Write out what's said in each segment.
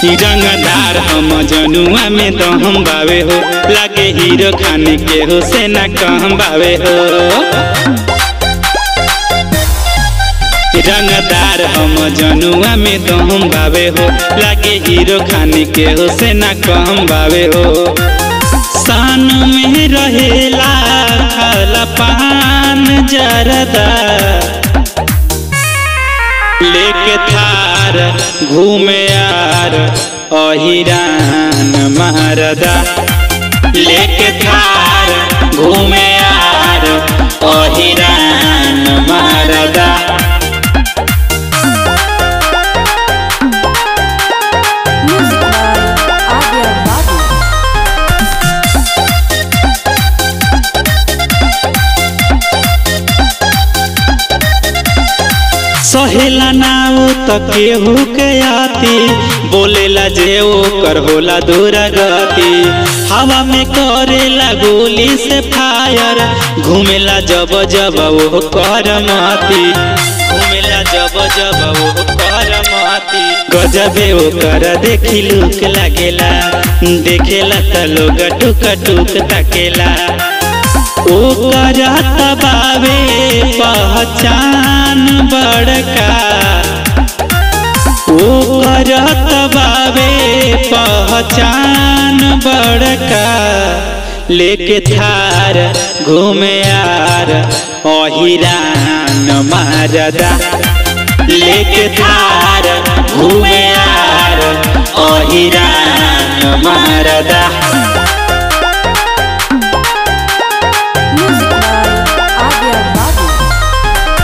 रंगदार हम जनुआ में तो हम बावे हो लागे हीरो खाने के हो से ना कहम बावे हो रंगदार हम जनुआ में तो हम बावे हो लागे हीरो खाने के हो से ना कहम बावे हो सान में रहेला खाला पान जरदा लेके थार घूमे यार अहिरान महारदा लेके थार घूमे यार अहिरान महारदा Music by Adya Babu. सहेला ना वो त केहू के आती बोलेला जे ओकर होला दूरा गति हवा में करेला गोली से फायर घूमेला जब जब वो कर माती घूमेला जब जब वो कर माती गजबे ओकर देखी लुक लागेला देखेला त लोग टुक टुक तकेला ओकर तबावे पहचान बड़का ओकर तबावे पहचान बड़का लेके थार घूमे यार अहिरान मारदा लेके थार घूमे यार अहिरान मारदा Music by Adya Babu.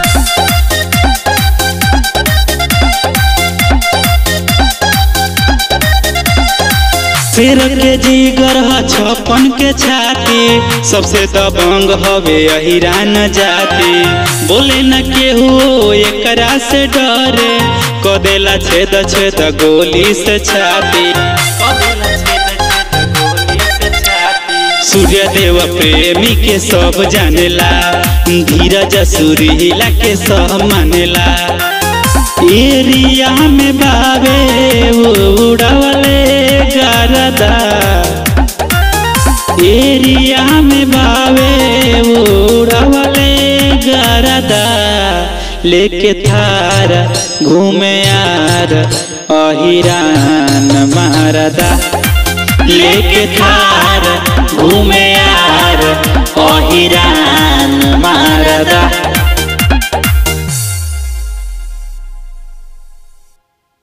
शेर के जीगर ह छप्पन के छाती सबसे दबंग हवे अहिरान जाति बोले न केहू एकरा से डरे कदेला छेद छेद गोली से छाती कदेला छेद छेद गोली से छाती सूर्य देव प्रेमी के सब जानेला धीरज सुरीला के सब मानेला एरिया में बाबे उड़वले गरदा एरिया में बाबे उड़वले गरदा लेके थार घूमे यार अहिरान मारदा लेके थार घूमे यार अहिरान मारदा